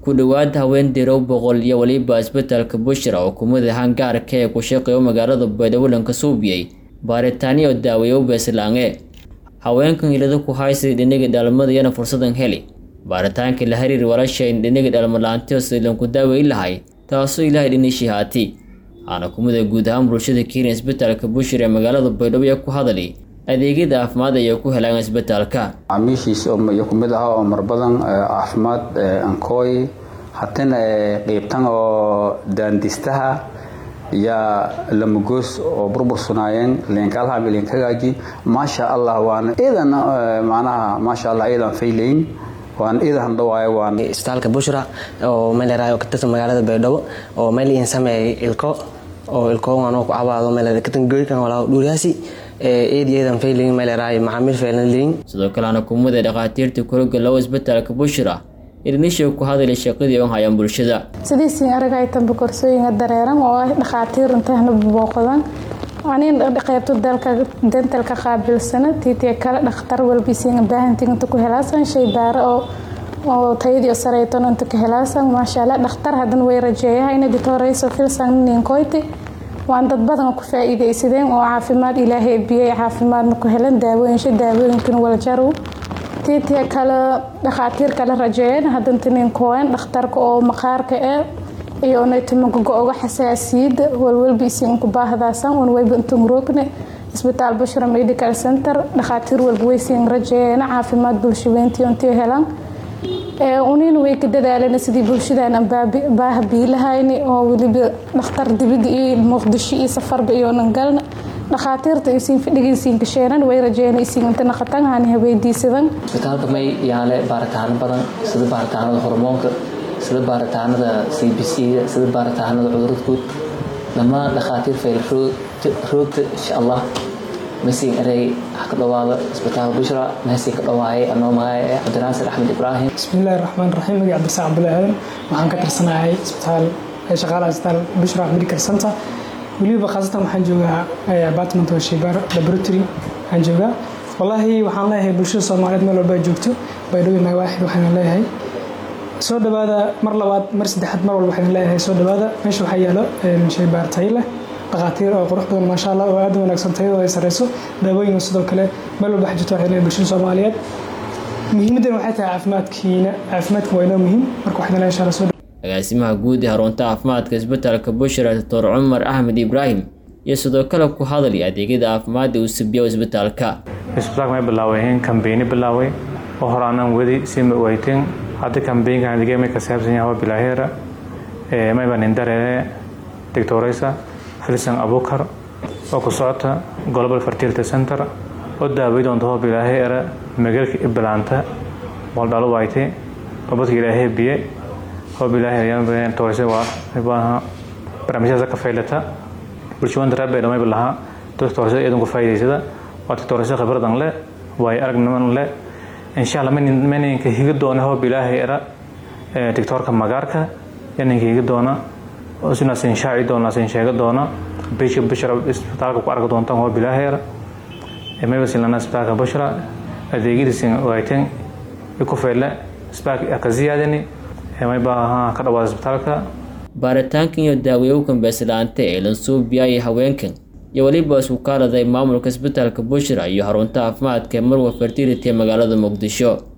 ku dhowaad haween dirow boqol iyo weliba isbitaalka bushra oo kumida hangaarka ee ku shaqeeyo magaalada baydhabo ka suubiyey baaritaaniyo daaweeyo beeslaange haweenkan hilada ku haysay dhiniga dhalmadayana fursadan heli baaritaankii la xiriir walashayn dhiniga dhalmalaantiyo silanku daaweyn lahay taasoo ilaahay dhinishii haati waxaana kumida guud ahaan bulshada kenya isbitaalka bushra ee magaalada baydhabo ee ku hadali adeegyada caafimaad ay ku helaan isbitaalka macaamiishiisa iyo kumid aha oo mar badan caafimaad ankooy hatina qeybtan oo daandistaha iyo lamagoos oo burbursunaayeen leenkaalha leenkagaaji maasha allah waana iidan macnaha maasha allah iidan faylayn waan iidan dhawaayo waan isbitaalka bushra oo meel yaraay oo ka tirsan magaalada baydhabo oo meel iin sameeyay ilko oo ilkoogan oo ku cabaado meel katan goykan walaa dhuuriyaasi eedayeedan faylayn meel yaraay macaamiil faylan leyn sidoo kalena kumida dhakhaatiirta koroga low isbitaalka bushra irnisha ku hadalay shaqadii oo hayaan bulshada sidiisiin aragay tanba korsooyinka dareeran oo ah dhakhaatiir intahna booqdan anin qaybta dalka dentalka qaabilsana tiitiya kale dhakhtar walbisiin baahantiin inta ku helaasan shay baare oo oo tayadii sareyton inta ka helaasan maasha allah dhakhtar hadan way rajeeyahayna ditoreyso filsan ninkoyti waan dad badan ku faa'iidaysadeen oo caafimaad ilaahay biyay caafimaadna ku helan daawooyinsha daawooyinkan waljarow tiitiya kale dhakhaatiir kale rajeeyeen hadanta ninkooyan dhakhtarka oo maqaarka ee iyo naytimagogo oga xasaasiyada walwalba isiin ku baahdaasan un wayba intan rogne isbitaal bushra medical center dhakhaatiir walba waysiin rajeeyeen caafimaad bulshaweyntii intii helan unin way ka dadaaleen sidii bulshadan baaha biilahayni oo weliba dhakhtar dibida iyo muqdisho iyo safarba iyo nangalna dhakhaatiirta isiin fadhigiisiin kasheenan way rajeeyeen isiin inta naqatan hani haweydiisadan isbitaalka may yaale baaritaano badan sida baaritaanada hormoonka sida baaritaanada c b c sida baaritaanada cudurada guud dhammaan dhakhaatiir fayl roogta insha allah masiin erey wax ka dhawaada isbitaal bushra meesii ka dhawaayay anoo magaca cabdinaasir axmed ibraahim bismillahi raxmaan raxiim magaci cabdisaaq cabdullahi aadan waxaan ka tirsanahay isbitaal shaqaalaha isbitaal bushra medical center weliba khaasatan waxaan joogaa apartment oo shaybaar laboratory waxaan joogaa wallaahi waxaan leeyahay bulshada soomaaliyeed meel walba joogto baydhabo nawaaxid waxaan leeyahay soo dhawaada mar labaad mar saddexaad mar walba waxaan leeyahay soo dhawaada meesha waxaa yaalo shaybaar tayo leh dhakhaatiir oo qurux badan maasha allah oo aad u wanaagsan tayadoo ay sareyso daawooyin sidoo kale meel walba xajirto waxay leeyahay bulshada soomaaliyeed muhiimadan waxay tahay caafimaadkiina caafimaadka waa inoo muhiim marka waxaan leeyahay insha allah soo agaasimaha guud ee xarunta caafimaadka isbitaalka bushra doctor cumar axmed ibraahim iyo sidoo kale ku hadlay adeegyada caafimaadda uu subiyo isbitaalka isbitaalka may bilaawayeen kambeeni bilaaway oo hore aanan wadi si ma wayteen hadda kambeynkan adeegya may ka saabsan yahay waa bilaaheera mayba nindaree doctoreysa filsan abukar oo ku socota global fertility center oo daaway doonta hoo bilaaheera magaalka iblaanta waldhalo wayte babadka ilaahay biye hoob ilaahay toose waa barnaamijyada ka faylata bulshooyinka reer baydhabo mayba lahaa dadka toose iyadan ku faa'iidaysada waa toose khibradan leh waayo aragniman leh insha allah maninka higa doona hoob ilaahay era tiktoorka magaarka yaninka higa doona sina sin shaaci doona sin sheega doona bisha bishra isbitaalka ku arki doontaan hoob ilaahay era mayba silana isbitaalka bushra adeegyadiisin wayteen ku fayle isbitaalka ka ziyaadani ka dhawaada isbitaalka baaritaankan iyo daaweeyowkan beeslaante ee lansuubiyay haweenkan iyo weliba isku kaaladay maamulka isbitaalka bushra iyo xarunta caafimaadka marwa fertility ee magaalada muqdisho